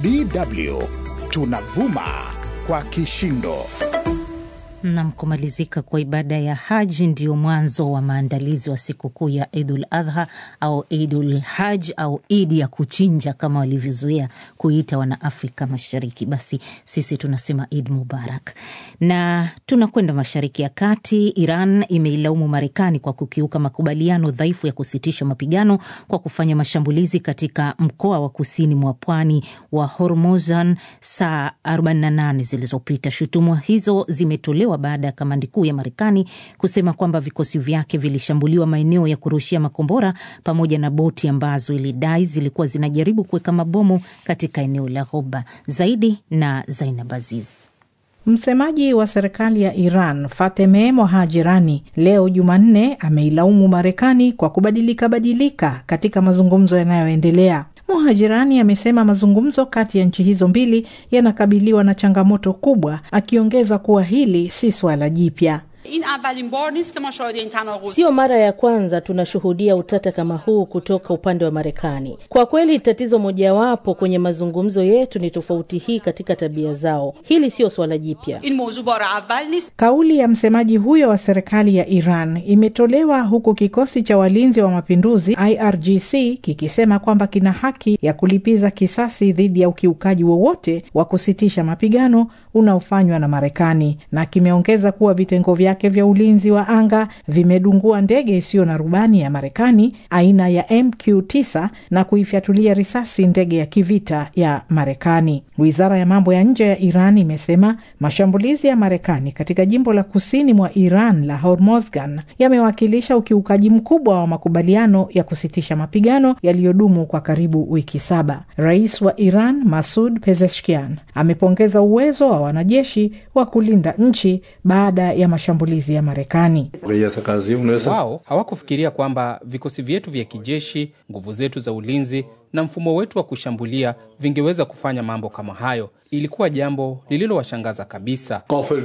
DW tunavuma kwa kishindo. Nam, kumalizika kwa ibada ya haji ndio mwanzo wa maandalizi wa sikukuu ya Idul Adha au Idul Haj au Idi ya kuchinja kama walivyozoea kuita wana Afrika Mashariki. Basi sisi tunasema Id Mubarak. Na tunakwenda Mashariki ya Kati. Iran imeilaumu Marekani kwa kukiuka makubaliano dhaifu ya kusitisha mapigano kwa kufanya mashambulizi katika mkoa wa kusini mwa pwani wa Hormozgan saa 48 zilizopita. Shutuma hizo zimetolewa baada ya kamandi kuu ya Marekani kusema kwamba vikosi vyake vilishambuliwa maeneo ya kurushia makombora pamoja na boti ambazo ilidai zilikuwa zinajaribu kuweka mabomu katika eneo la Ghuba. Zaidi na Zainab Aziz. Msemaji wa serikali ya Iran Fateme Mohajirani leo Jumanne ameilaumu Marekani kwa kubadilika badilika katika mazungumzo yanayoendelea. Mohajirani amesema mazungumzo kati ya nchi hizo mbili yanakabiliwa na changamoto kubwa, akiongeza kuwa hili si swala jipya. Sio mara ya kwanza tunashuhudia utata kama huu kutoka upande wa Marekani. Kwa kweli, tatizo mojawapo kwenye mazungumzo yetu ni tofauti hii katika tabia zao. Hili sio swala jipya. Kauli ya msemaji huyo wa serikali ya Iran imetolewa huku kikosi cha walinzi wa mapinduzi IRGC kikisema kwamba kina haki ya kulipiza kisasi dhidi ya ukiukaji wowote wa kusitisha mapigano unaofanywa na Marekani, na kimeongeza kuwa vitengo vyake vya ulinzi wa anga vimedungua ndege isiyo na rubani ya Marekani aina ya MQ9 na kuifyatulia risasi ndege ya kivita ya Marekani. Wizara ya mambo ya nje ya Iran imesema mashambulizi ya Marekani katika jimbo la kusini mwa Iran la Hormozgan yamewakilisha ukiukaji mkubwa wa makubaliano ya kusitisha mapigano yaliyodumu kwa karibu wiki saba. Rais wa Iran Masud Pezeshkian amepongeza uwezo wa wanajeshi wa kulinda nchi baada ya mashambulizi ya Marekani. Wao hawakufikiria kwamba vikosi vyetu vya kijeshi, nguvu zetu za ulinzi na mfumo wetu wa kushambulia vingeweza kufanya mambo kama hayo. Ilikuwa jambo lililowashangaza kabisa.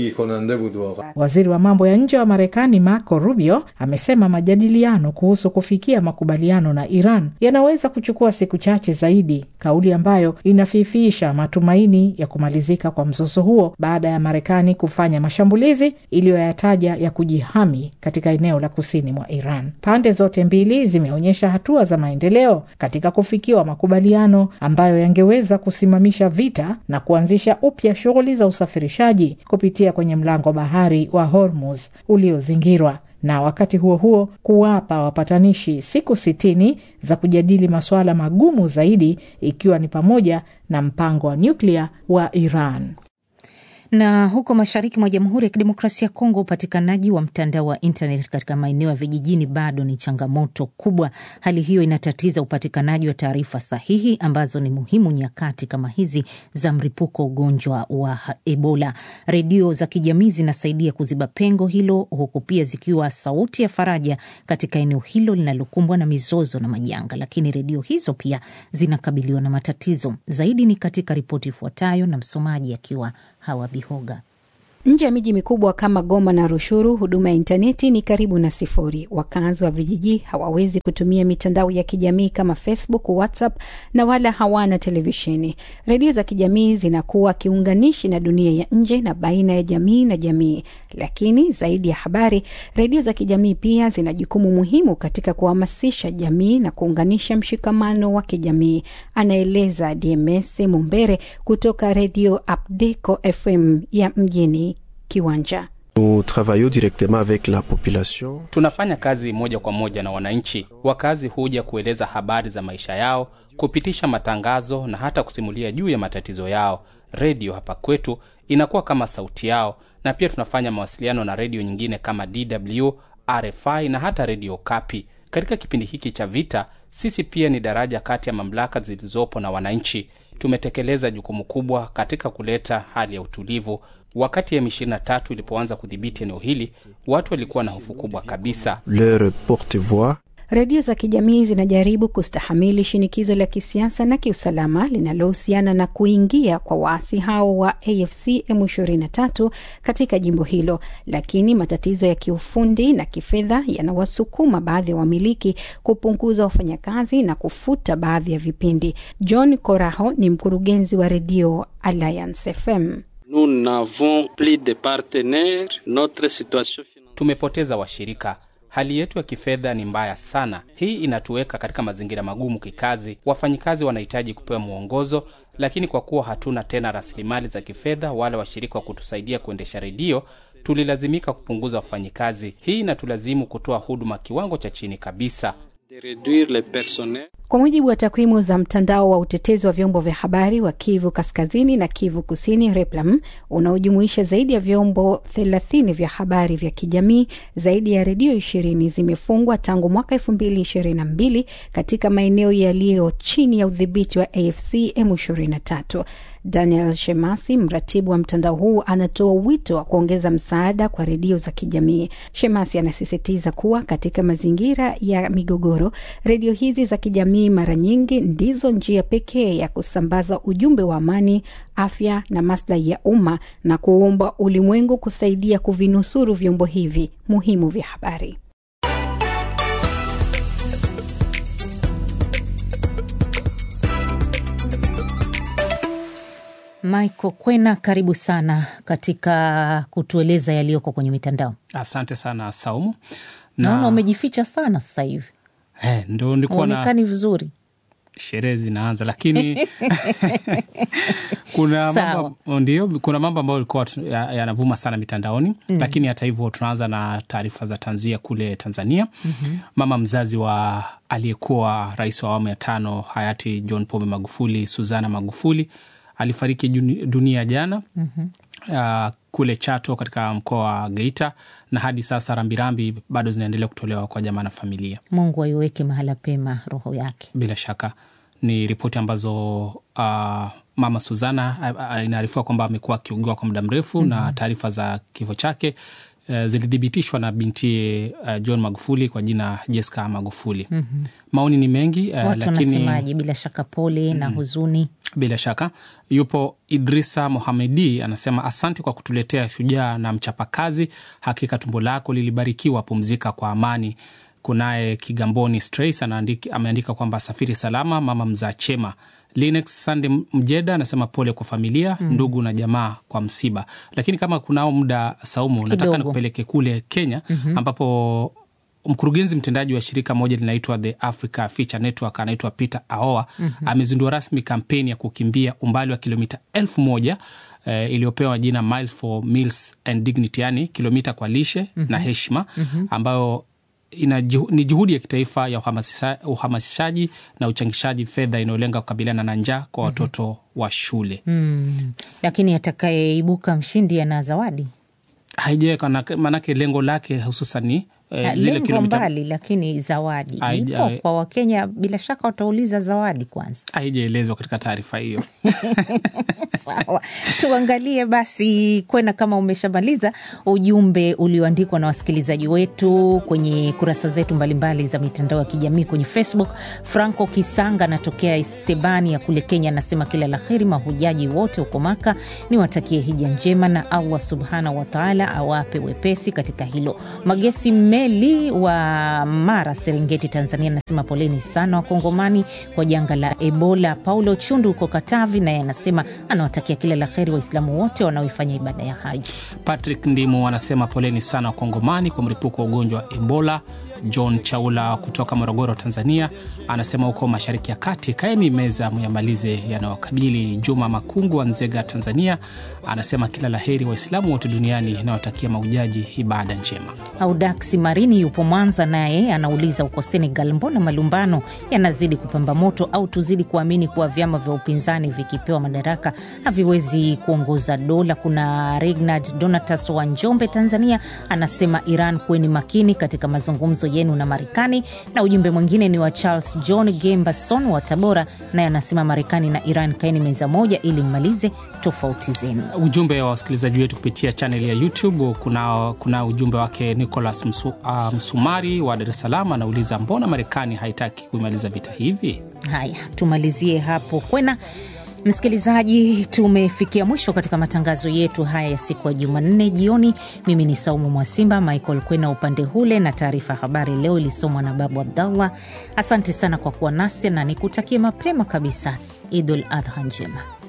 Waziri wa mambo ya nje wa Marekani Marco Rubio amesema majadiliano kuhusu kufikia makubaliano na Iran yanaweza kuchukua siku chache zaidi, kauli ambayo inafifiisha matumaini ya kumalizika kwa mzozo huo baada ya Marekani kufanya mashambulizi iliyoyataja ya kujihami katika eneo la kusini mwa Iran. Pande zote mbili zimeonyesha hatua za maendeleo katika kufikiwa makubaliano ambayo yangeweza kusimamisha vita na kuanzisha upya shughuli za usafirishaji kupitia kwenye mlango bahari wa Hormuz uliozingirwa na wakati huo huo kuwapa wapatanishi siku sitini za kujadili masuala magumu zaidi ikiwa ni pamoja na mpango wa nyuklia wa Iran. Na huko mashariki mwa Jamhuri ya Kidemokrasia ya Kongo, upatikanaji wa mtandao wa internet katika maeneo ya vijijini bado ni changamoto kubwa. Hali hiyo inatatiza upatikanaji wa taarifa sahihi ambazo ni muhimu nyakati kama hizi za mlipuko ugonjwa wa Ebola. Redio za kijamii zinasaidia kuziba pengo hilo, huku pia zikiwa sauti ya faraja katika eneo hilo linalokumbwa na mizozo na majanga, lakini redio hizo pia zinakabiliwa na matatizo zaidi. Ni katika ripoti ifuatayo, na msomaji akiwa Hawa Bihoga. Nje ya miji mikubwa kama Goma na Rushuru, huduma ya intaneti ni karibu na sifuri. Wakazi wa vijiji hawawezi kutumia mitandao ya kijamii kama Facebook, WhatsApp na wala hawana televisheni. Redio za kijamii zinakuwa kiunganishi na dunia ya nje na baina ya jamii na jamii. Lakini zaidi ya habari, redio za kijamii pia zina jukumu muhimu katika kuhamasisha jamii na kuunganisha mshikamano wa kijamii, anaeleza DMS Mumbere kutoka redio Abdeco FM ya mjini Kiwanja. Tunafanya kazi moja kwa moja na wananchi. Wakazi huja kueleza habari za maisha yao, kupitisha matangazo na hata kusimulia juu ya matatizo yao. Redio hapa kwetu inakuwa kama sauti yao, na pia tunafanya mawasiliano na redio nyingine kama DW, RFI na hata redio Kapi. Katika kipindi hiki cha vita, sisi pia ni daraja kati ya mamlaka zilizopo na wananchi. Tumetekeleza jukumu kubwa katika kuleta hali ya utulivu. Wakati M23 ilipoanza kudhibiti eneo hili, watu walikuwa na hofu kubwa kabisa. Leur porte-voix Redio za kijamii zinajaribu kustahamili shinikizo la kisiasa na kiusalama linalohusiana na kuingia kwa waasi hao wa AFC M23 katika jimbo hilo, lakini matatizo ya kiufundi na kifedha yanawasukuma baadhi ya wamiliki kupunguza wafanyakazi na kufuta baadhi ya vipindi. John Koraho ni mkurugenzi wa redio Alliance FM. Nous n'avons plus de partenaires. Notre situation Tumepoteza washirika. Hali yetu ya kifedha ni mbaya sana. Hii inatuweka katika mazingira magumu kikazi. Wafanyikazi wanahitaji kupewa mwongozo, lakini kwa kuwa hatuna tena rasilimali za kifedha wala washirika wa kutusaidia kuendesha redio, tulilazimika kupunguza wafanyikazi. Hii inatulazimu kutoa huduma kiwango cha chini kabisa. de réduire le personnel. Kwa mujibu wa takwimu za mtandao wa utetezi wa vyombo vya habari wa Kivu Kaskazini na Kivu Kusini, Replam, unaojumuisha zaidi ya vyombo 30 vya habari vya kijamii, zaidi ya redio 20 zimefungwa tangu mwaka 2022 katika maeneo yaliyo chini ya udhibiti wa AFC M23. Daniel Shemasi, mratibu wa mtandao huu, anatoa wito wa kuongeza msaada kwa redio za kijamii. Shemasi anasisitiza kuwa katika mazingira ya migogoro, redio hizi za kijamii mara nyingi ndizo njia pekee ya kusambaza ujumbe wa amani, afya na maslahi ya umma, na kuomba ulimwengu kusaidia kuvinusuru vyombo hivi muhimu vya habari. Michael Kwena, karibu sana katika kutueleza yaliyoko kwenye mitandao. Asante sana Saumu. Naona umejificha sana sasa hivi, Eh, ndo nilikuwa na uonekani vizuri. sherehe zinaanza lakini kuna Sawa. mambo ndio, kuna mambo ambayo ilikuwa tu- ya- yanavuma sana mitandaoni lakini hata hivyo tunaanza na taarifa za tanzia kule Tanzania. Mama mzazi wa aliyekuwa rais wa awamu ya tano hayati John Pombe Magufuli, Suzana Magufuli alifariki juni- dunia jana uh, kule Chato katika mkoa wa Geita, na hadi sasa rambirambi bado zinaendelea kutolewa kwa jamaa na familia. Mungu aiweke mahala pema roho yake. Bila shaka ni ripoti ambazo uh, mama Suzana a- a- inaarifiwa kwamba amekuwa akiugiwa kwa muda mrefu na taarifa za kifo chake uh, zilithibitishwa na binti uh, John Magufuli kwa jina Jessica Magufuli. Maoni ni mengi uh, Watu lakini wanasemaje? Bila shaka pole na huzuni. bila shaka yupo Idrisa Mohamedi anasema asante kwa kutuletea shujaa na mchapakazi. Hakika tumbo lako lilibarikiwa, pumzika kwa amani. Kunaye Kigamboni Strays anaandiki- ameandika kwamba safiri salama mama mzaa chema. Linux Sande Mjeda anasema pole kwa familia, ndugu na jamaa kwa msiba. Lakini kama kunao muda Saumu, nataka Kidogo. nikupeleke kule Kenya ambapo mkurugenzi mtendaji wa shirika moja linaitwa The Africa Feature Network anaitwa Peter Aoa amezindua rasmi kampeni ya kukimbia umbali wa kilomita elfu moja eh, iliyopewa jina Miles for Meals and Dignity, yani kilomita kwa lishe na heshima ambayo ina juhu- ni juhudi ya kitaifa ya uhamasisha- uhamasishaji na uchangishaji fedha inayolenga kukabiliana na njaa kwa watoto wa shule. Lakini atakayeibuka mshindi ana zawadi. Haijaweka maanake lengo lake hususan ni eh, Ah, zile lengo kilomita mbali, lakini zawadi Haija- ipo kwa Wakenya. Bila shaka watauliza zawadi kwanza. haijaelezwa katika taarifa hiyo. Sawa, tuangalie basi kwena, kama umeshamaliza ujumbe ulioandikwa na wasikilizaji wetu kwenye kurasa zetu mbalimbali za mitandao ya kijamii kwenye Facebook. Franco Kisanga anatokea Sebani ya kule Kenya, anasema kila la heri mahujaji wote huko Maka, ni watakie hija njema na Allah subhanahu wataala awape wepesi katika hilo. Magesi Meli wa Mara, Serengeti, Tanzania, anasema poleni sana Wakongomani kwa janga la Ebola. Paulo Chundu huko Katavi naye anasema anawatakia kila la heri Waislamu wote wanaoifanya ibada ya haji. Patrick Ndimo anasema poleni sana Wakongomani kwa mlipuko wa ugonjwa wa Ebola. John Chaula kutoka Morogoro, Tanzania, anasema huko mashariki ya kati, kaeni meza myamalize yanayokabili. Juma Makungu wa Nzega, Tanzania, anasema kila la heri Waislamu wote duniani, inawatakia maujaji ibada njema. Audaksi Marini yupo Mwanza, naye anauliza huko Senegal, mbona malumbano yanazidi kupamba moto? Au tuzidi kuamini kuwa vyama vya upinzani vikipewa madaraka haviwezi kuongoza dola? Kuna Regnard Donatas wa Njombe, Tanzania, anasema Iran, kuweni makini katika mazungumzo yenu na Marekani. Na ujumbe mwingine ni wa Charles John Gembason wa Tabora, naye anasema Marekani na Iran kaeni meza moja ili mmalize tofauti zenu. ujumbe wa wasikilizaji wetu kupitia chaneli ya YouTube. Kuna, kuna ujumbe wake Nicholas Msu, uh, Msumari wa Dar es Salaam anauliza mbona Marekani haitaki kuimaliza vita hivi? Haya, tumalizie hapo kwena. Msikilizaji, tumefikia mwisho katika matangazo yetu haya ya siku ya Jumanne jioni. Mimi ni Saumu Mwasimba, Michael Kwena upande hule, na taarifa ya habari leo ilisomwa na Babu Abdallah. Asante sana kwa kuwa nasi na nikutakie mapema kabisa Idul Adha njema.